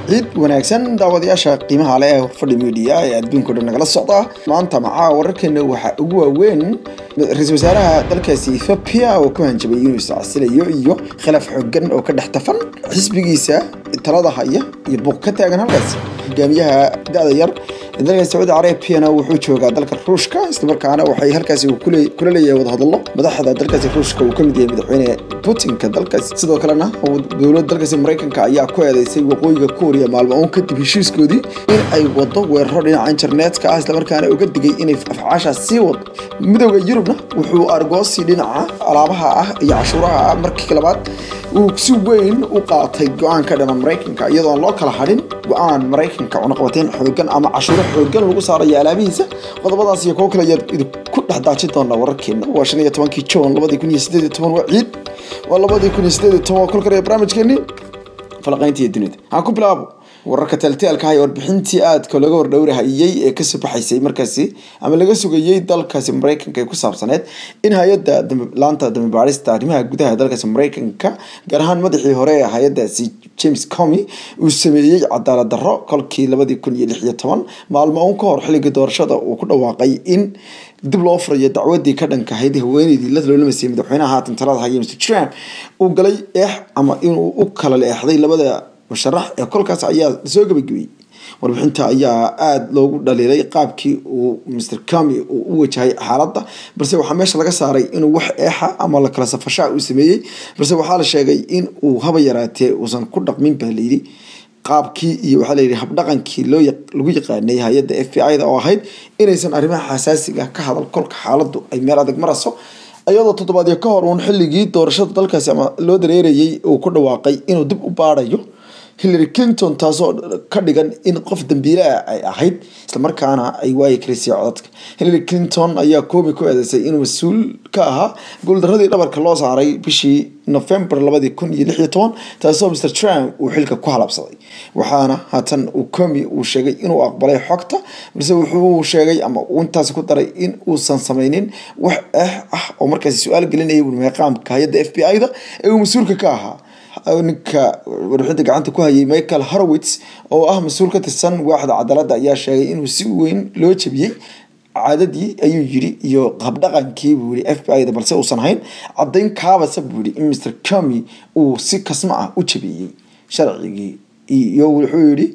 ciid wanaagsan daawadayaasha qiimaha leh ee fadhi media ee adduunka o dhan nagala socda maanta macaa wararkeena waxaa ugu waaweyn ra-iisul wasaaraha dalkaasi ethoobia oo ku hanjabay inuu iscasilayo iyo khilaaf xoogan oo ka dhex tafan xisbigiisa talada haya iyo buuq ka taagan halkaas hogaamiyaha da-da yar dalka sacuudi carabiana wuxuu joogaa dalka ruushka islamarkaana waxay halkaasi kula leeyahay wadahadallo madaxda dalkaasi ruushka uu kamid yahay madaxweyne putinka dalkaas sidoo kalena dowladda dalkaasi maraykanka ayaa ku eedeysay waqooyiga kuuriya maalmo uun kadib heshiiskoodii in ay wado weeraro dhinaca internetka ah islamarkaana uga digay inay afcaashaas sii wado midooda yurubna wuxuu argoosi dhinaca alaabaha ah iyo cashuuraha ah markii labaad uu si weyn u qaatay go-aanka dhana maraykanka iyadoo aan loo kala hadhin go-aan maraykanka cunaqabateyn xoogan ama cashuuro xoogan lagu saarayo alaabihiisa qodobadaas iyo kuwo kale ayaad idinku dhex daajin doonaa wararkeena waa shan iyo tobankii juun labadii kun iyo sideed iyo toban waa ciid waa labadii kun iyo sideed iyo toban waa kol kale barnaamijkeeni falaqaynta iyo dunida aan ku bilaabo wararka taaltaalka ah ee warbixintii aadka laga hordhowrahayey ee kasoo baxaysay markaasi ama laga sugayey dalkaasi maraykanka ee ku saabsaneed in hay-adda laanta dambibaadhista arrimaha gudaha dalkaasi maraykanka gaar ahaan madaxii hore ee hay-adaasi james comy uu sameeyey cadaalad darro kolkii labadii kun iyo lix iyo toban maalmo un ka hor xilligii doorashada uu ku dhawaaqay in dib loo furayo dacwadii ka dhankahayd haweeneydii la loolamasayay madaxweynaha haatan talada haya mr trump uu galay eex ama inuu u kala leexday labada musharax ee kolkaas ayaa soo gabagabiyey warbixinta ayaa aada loogu dhaliilay qaabkii uu mr comy uu u wajahay xaaladda balse waxaa meesha laga saaray inuu wax eexa ama la kala safashaa uu sameeyey balse waxaa la sheegay in uu haba yaraatee uusan ku dhaqmin baa layidhi qaabkii iyo waxaa layidhi habdhaqankii loo lagu yaqaanay hay-adda f b i da oo ahayd inaysan arrimaha xasaasiga ka hadal kolka xaaladdu ay meel adag marayso iyadoo toddobaadyo ka hor uun xilligii doorashada dalkaasi ama loo dareerayay uu ku dhawaaqay inuu dib u baarayo hillary clinton taasoo ka dhigan in qof dambiile ah ay ahayd islamarkaana ay waayi karisay codadka hillary clinton ayaa koomi ku eedeysay inuu mas-uul ka ahaa guuldaradii dhabarka loo saaray bishii november labadii kun iyo lix iyo toban taasoo mr trump uu xilka ku halabsaday waxaana haatan uu comi uu sheegay inuu aqbalay xogta balse wuxuu sheegay ama uu intaasi ku daray in uusan sameynin wax eh ah oo markaasi su-aal gelinaya meeqaamka hay-adda f b i da ee uu mas-uulka ka ahaa ninka warbixinta gacanta ku hayay michael horowitz oo ah mas-uul ka tirsan waaxda cadaaladda ayaa sheegay inuu si weyn loo jabiyey caadadii ayuu yiri iyo habdhaqankii buu yiri f b i da balse uusan ahayn caddayn kaabasa buu yiri in mr comy uu si kasma ah u jabiyey sharcigii iyo wuxuu yidhi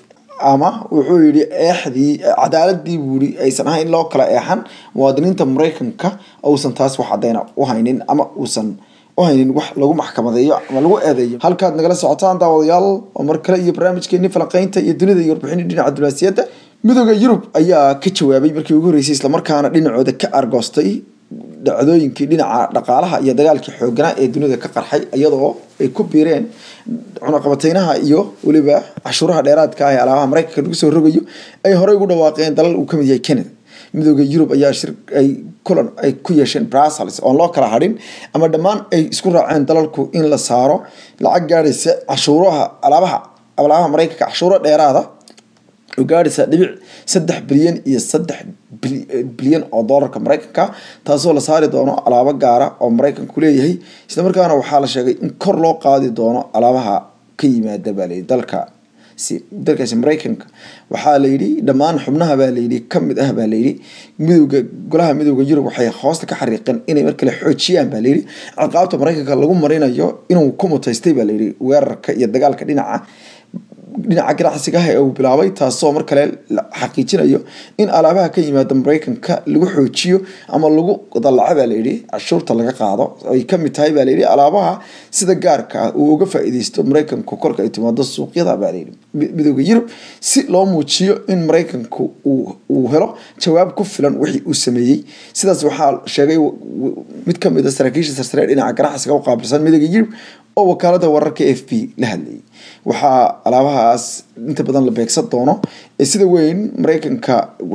ama wuxuu yidhi eexdii cadaaladii buu yiri aysan ahayn loo kala eexan muwaadiniinta maraykanka uusan taas wax caddayna u haynin ama uusan uhaynin wax lagu maxkamadeeyo ama lagu eedeeyo halkaad nagala socotaan daawadayaal oo mar kale iyo barnaamijkeeni falanqeynta iyo dunida iyo warbixini dhinaca diblomaasiyadda midooda yurub ayaa ka jawaabay markii ugu horreysay islamarkaana dhinacooda ka argoostay dhacdooyinkii dhinaca dhaqaalaha iyo dagaalkii xooganaa ee dunida ka qarxay iyadoo ay ku biireen cunaqabateynaha iyo weliba cashuuraha dheeraadka ah ee alaabaha maraykanka lagu soo rogayo ay horey ugu dhawaaqeen dalal uu kamid yahay canada midooda yurub ayaa shir ay kulan ay ku yeesheen brussels oon loo kala hadhin ama dhammaan ay isku raaceen dalalku in la saaro lacag gaadhaysa cashuuraha alaabaha alaabaha maraykanka cashuuro dheeraada oo gaadhaysa dhibic saddex bilyan iyo saddex bilyan oo doolarka maraykanka taasoo la saari doono alaabo gaara oo maraykanku leeyahay islamarkaana waxaa la sheegay in kor loo qaadi doono alaabaha ka yimaada baa layidhi dalka dalkaasi maraykanka waxaa layidhi dhammaan xubnaha baa layidhi kamid ah baa layidhi midooda golaha midooda yurub waxay hoosta ka xariiqeen inay mar kale xoojiyaan baa layidhi ciqaabta maraykanka lagu marinayo inuu ku mutaystay baa layidhi weerarka iyo dagaalka dhinaca dhinaca ganacsiga ah ee uu bilaabay taasoo mar kale xaqiijinayo in alaabaha ka yimaada maraykanka lagu xoojiyo ama lagu dalaco baa layidhi cashuurta laga qaado ay kamid tahay baa layidhi alaabaha sida gaarka ah uu uga faa-iideysto maraykanku kolka ay timaado suuqyada baa layidhi midooda yurub si loo muujiyo in maraykanku uu helo jawaab ku filan wixii uu sameeyey sidaas waxaa sheegay mid kamid a saraakiisha sarsare dhinaca ganacsiga u qaabilsan midooda yurub oo wakaalada wararka f b la hadlayay waxaa alaabahaas inta badan la beegsan doono ee sida weyn maraykanka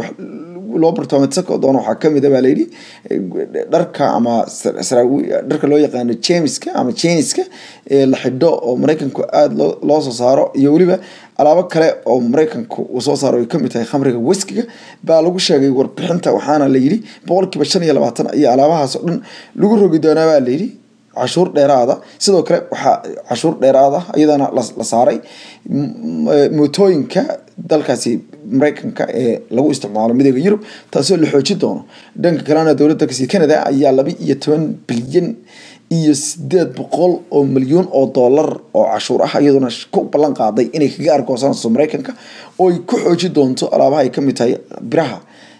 loo bartaameedsan doono waxaa kamid a baa layidhi dharka ama dharka loo yaqaano jemiska ama jeniska ee la xidho oo maraykanku aada loo soo saaro iyo weliba alaabo kale oo maraykanku uu soo saaro ay kamid tahay khamriga weskiga baa lagu sheegay warbixinta waxaana layidhi boqolkiiba shan iyo labaatan iyo alaabahaas oo dhan lagu rogi doonaa baa layidhi cashuur dheeraada sidoo kale waxaa cashuur dheeraada iyadana la saaray mootooyinka dalkaasi mareykanka ee lagu isticmaalo midooda yurub taasoo la xooji doono dhanka kalena dowladda kasi canada ayaa laba iyo toban bilyan iyo sideed boqol oo milyuun oo dollar oo cashuur ah iyaduna ku ballan qaaday inay kaga argoosanayso mareykanka oo ay ku xooji doonto alaabaha ay kamid tahay biraha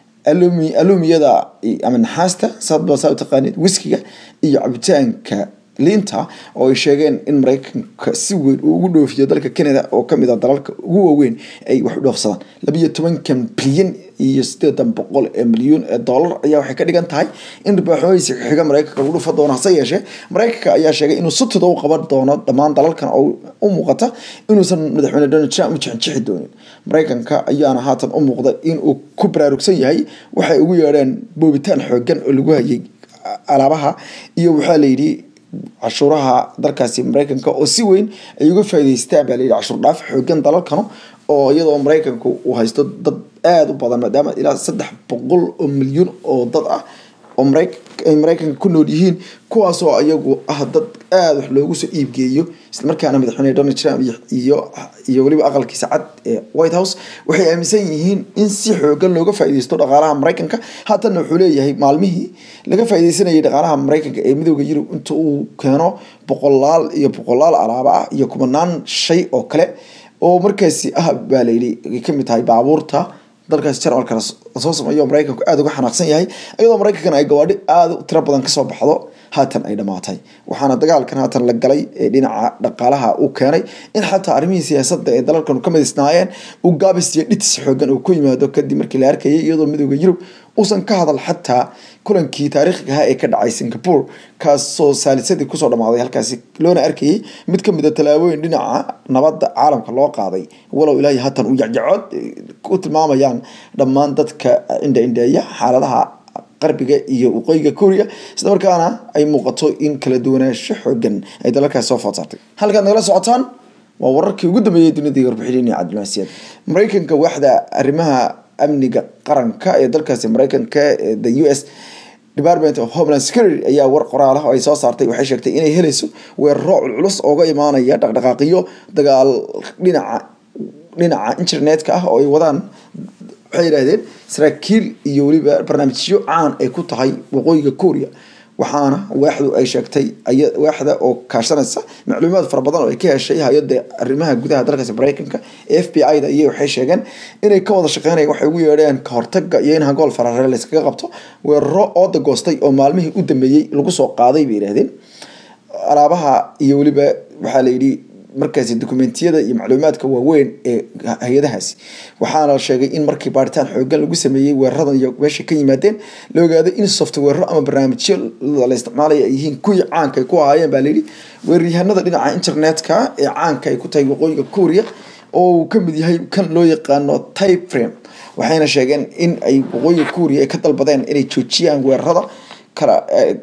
alumiyada ama naxaasta sadba saa taqaanid wiskiga iyo cabitaanka liinta oo ay sheegeen in mareykanka si weyn uu ugu dhoofiyo dalka canada oo kamid ah dalalka ugu waaweyn ay wax u dhoofsadaan labiiyo tobankan bilyan iyo sideedan boqol ee milyuun ee dollar ayaa waxay ka dhigan tahay in ribaaxooyinsi xiga mareykanka lagu dhufa doono hase yeeshee mareykanka ayaa sheegay inuu sutida u qaban doono dhammaan dalalkan oo u muuqata inuusan madaxweyne donald trump u jixinjixi doonin mareykanka ayaana haatan u muuqda inuu ku baraarugsan yahay waxay ugu yeedheen boobitaan xoogan oo lagu hayay alaabaha iyo waxaa layidhi cashuuraha dalkaasi mareykanka oo si weyn ay uga faa'iideystaan baa layidhi cashuur dhaaf xoogan dalalkanu oo iyadoo mareykanku uu haysto dad aada u badan maadaama ilaa saddex boqol oo milyuun oo dad ah oo ay mareykanka ku nool yihiin kuwaasoo iyagu ah dad aada wax loogu soo iibgeeyo islamarkaana madaxweyne donald trump iyo iyo weliba aqalkiisa cad ee white house waxay aaminsan yihiin in si xoogan looga faa'iideysto dhaqaalaha mareykanka haatanna wuxuu leeyahay maalmihii laga faa'iideysanayay dhaqaalaha mareykanka ee midooda yurub inta uu keeno boqolaal iyo boqolaal alaaba ah iyo kumanaan shay oo kale oo markaasi ah baa layidhi ay kamid tahay baabuurta dalkaasi jarmalka lasoo sameeyo mareykanku aada uga xanaaqsan yahay iyadoo mareykankana ay gawaadhi aada u tiro badan kasoo baxdo haatan ay dhamaatay waxaana dagaalkan haatan la galay ee dhinaca dhaqaalaha uu keenay in xataa arrimihii siyaasadda ee dalalkan ka midisnaayeen uu gaabis iyo dhitis xoogan uu ku yimaado kadib markii la arkayay iyadoo midooda yurub uusan ka hadal xataa kulankii taariikhiga ahaa ee ka dhacay singapore kaasoo saalisadii kusoo dhamaaday halkaasi loona arkayay mid ka mid a tallaabooyin dhinaca nabadda caalamka loo qaaday walow ilaahay haatan uu jacjacood u tilmaamayaan dhammaan dadka indha-indheeya xaaladaha qarbiga iyo waqooyiga korea isla markaana ay muuqato in kala duwanaansho xoogan ay dalalkaasi soo food saartay halkaad nagala socotaan waa wararkii ugu dambeeyay dunida iyo warbixinini cabdilmasiid mareykanka waaxda arrimaha amniga qaranka ee dalkaasi mareykanka the u s department of homeland security ayaa war qoraal ah oo ay soo saartay waxay sheegtay inay helayso weeraro culculus ooga imaanaya dhaqdhaqaaqiyo dagaal dhinaca dhinaca internetka ah oo ay wadaan waxay yidhahdeen saraakiil iyo weliba barnaamijyo caan ay ku tahay waqooyiga korea waxaana waaxdu ay sheegtay waaxda oo kaashanaysa macluumaad fara badan oo ay ka heshay hay-adda arrimaha gudaha dalkaasi mareykanka ee f b i da iyo waxay sheegeen inay ka wada shaqeynayaan waxay ugu yeedheen kahortaga iyo in hangool farare layskaga qabto weeraro ooda goostay oo maalmihii u dambeeyey lagu soo qaaday bay yidhahdeen alaabaha iyo weliba waxaa la yidhi markaasi dokumentiyada iyo macluumaadka waaweyn ee hay-adahaasi waxaana la sheegay in markii baaritaan xoogan lagu sameeyey weeraradan iyo meesha ka yimaadeen la ogaaday in softwarero ama barnaamijyo la isticmaalaya ay yihiin kuwii caanka ay ku ahaayeen baa layidhi weeraryahanada dhinaca internetka ee caanka ay ku tahay waqooyiga korea oo uu kamid yahay kan loo yaqaano type frame waxayna sheegeen in ay waqooyiga korea ay ka dalbadeen inay joojiyaan weerarada kala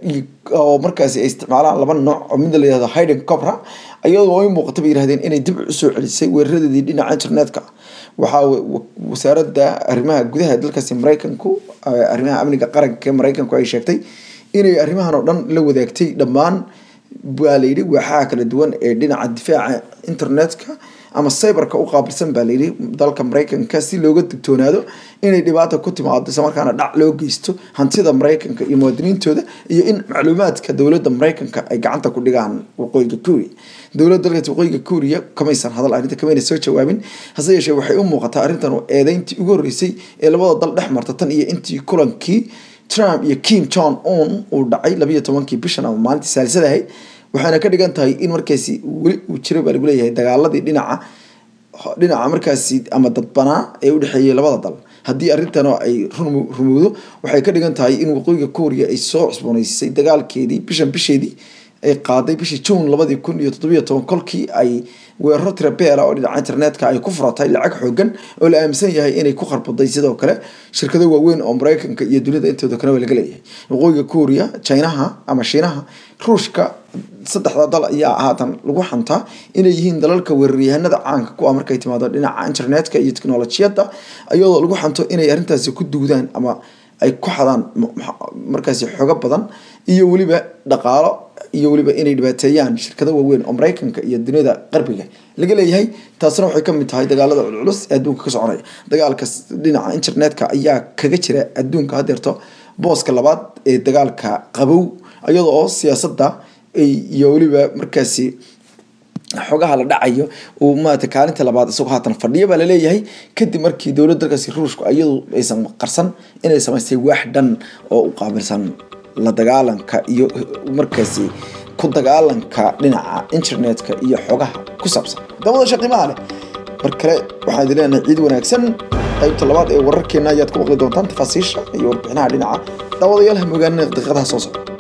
oo markaasi ay isticmaalaan laba nooc oo mid la yihahdo hidden cobra iyadoo ay muuqata bay yirahdeen inay dib usoo celisay weeraradeedii dhinaca internetka waxaa wasaaradda arrimaha gudaha dalkaasi mareykanku arrimaha amniga qaranka ee mareykanku ay sheegtay inay arrimahan oo dhan la wadaagtay dhammaan baa layidhi waaxaha kala duwan ee dhinaca difaaca internetka ama cyberka u qaabilsan baa layidhi dalka mareykanka si looga digtoonaado inay dhibaata ku timaado isla markaana dhac loo geysto hantida mareykanka iyo muwaadiniintooda iyo in macluumaadka dowladda mareykanka ay gacanta ku dhigaan waqooyiga korea dowladda dalkaas waqooyiga korea kamaysan hadal arrinta kamayna soo jawaabin hase yeeshee waxay u muuqataa arrintan eedeyntii ugu horreysay ee labada dal dhex marta tan iyo intii kulankii trump iyo kim jong un uu dhacay labayo tobankii bishan ama maalintii saalisada ahayd waxaana ka dhigan tahay in markaasi weli uu jiro baa lagu leeyahay dagaaladii dhinaca dhinaca markaasi ama dadbanaa ee udhexeeyay labada dal haddii arrintan ay rumowdo waxay ka dhigan tahay in waqooyiga korea ay soo cusbooneysay dagaalkeedii bishan bisheedii ay qaaday bishii june labadii kun iyo toddobiyo toban kolkii ay weeraro tirabeela oo dhinaca internetka ay ku furatay lacag xoogan oo la aaminsan yahay inay ku kharbaday sidoo kale shirkado waaweyn oo mareykanka iyo dunida intooda kaleba laga leeyahay waqooyiga korea chinaha ama shiinaha ruushka saddexda dal ayaa haatan lagu xantaa inay yihiin dalalka weeraryahanada caanka ku ah markay timaado dhinaca internetka iyo teknolojiyadda iyadoo lagu xanto inay arrintaasi ku duudaan ama ay ku xadaan markaasi xogo badan iyo weliba dhaqaalo iyo weliba inay dhibaateeyaan shirkado waaweyn oo maraykanka iyo duniyada qarbiga laga leeyahay taasna waxay kamid tahay dagaalada culculus ee adduunka ka soconaya dagaalka dhinaca internetka ayaa kaga jira adduunka hadeerto booska labaad ee dagaalka qabow iyadoo oo siyaasadda iyo weliba markaasi xogaha la dhacayo uu maarata kaalinta labaad isagoo haatan fadhiya baa laleeyahay kadib markii dowladda dalkaasi ruushku iyadu aysan qarsan inay samaystay waax dhan oo u qaabilsan la dagaalanka iyo markaasi ku dagaalanka dhinaca internetka iyo xogaha ku saabsan dawadasha qiimaha leh mar kale waxaan idin leenahay ciid wanaagsan qaybta labaad ee wararkeena ayaad ku maqli doontaan tafaasiisha iyo warbixinaha dhinaca daawadayaal ha mogaanina daqiiqadaha soo socda